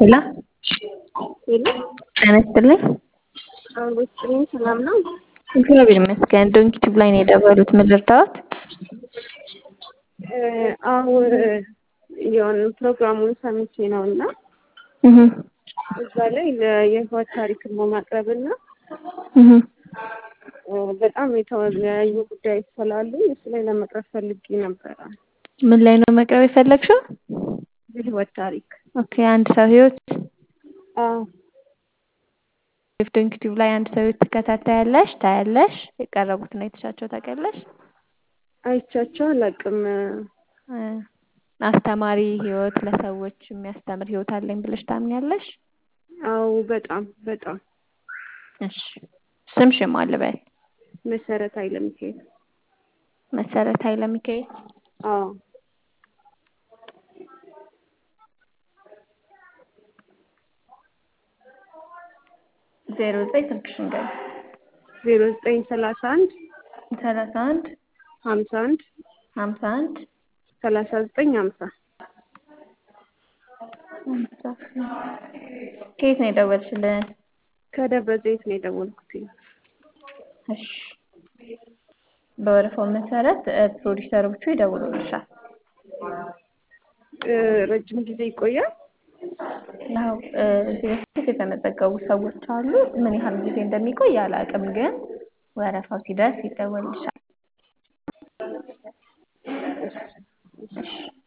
ሄሎ ሄሎ ጤና ይስጥልኝ። አውሮስጥልኝ ሰላም ነው? እግዚአብሔር ይመስገን። ዶንኪ ቲዩብ ላይ ነው የደወሉት። ምን ልርዳዎት? አሁን የሆነ ፕሮግራሙን ሰምቼ ነው እና እህ እዛ ላይ የህይወት ታሪክን በማቅረብ እና እህ በጣም የተለያዩ ጉዳዮች ስላሉ እሱ ላይ ለመቅረብ ፈልጌ ነበረ። ምን ላይ ነው መቅረብ የፈለግሽው? የህይወት ታሪክ ኦኬ፣ አንድ ሰው ህይወት አዎ ዶንኪ ቲዩብ ላይ አንድ ሰው ህይወት ትከታታያለሽ፣ ታያለሽ። የቀረቡትን አይተሻቸው ታውቂያለሽ? አይቻቸው አላውቅም። እ አስተማሪ ህይወት ለሰዎች የሚያስተምር ህይወት አለኝ ብለሽ ታምኛለሽ? አዎ በጣም በጣም እሺ ስምሽን ማን ልበል? መሰረት ኃይለ ሚካኤል። መሰረት ኃይለ ሚካኤል። አዎ ዜሮ ዘጠኝ ስልክሽን ገቢ ዜሮ ዘጠኝ ሰላሳ አንድ ሰላሳ አንድ ሀምሳ አንድ ሀምሳ አንድ ሰላሳ ዘጠኝ ሀምሳ ከየት ነው የደወልሽልን? ከደብረ ዘይት ነው የደወልኩት። እሺ በወረፋው መሰረት ፕሮዲሰሮቹ ይደውሉልሻል። ረጅም ጊዜ ይቆያል? ያው እዚህ በፊት የተመዘገቡ ሰዎች አሉ። ምን ያህል ጊዜ እንደሚቆይ አላውቅም፣ ግን ወረፋው ሲደርስ ይደወልልሻል። እሺ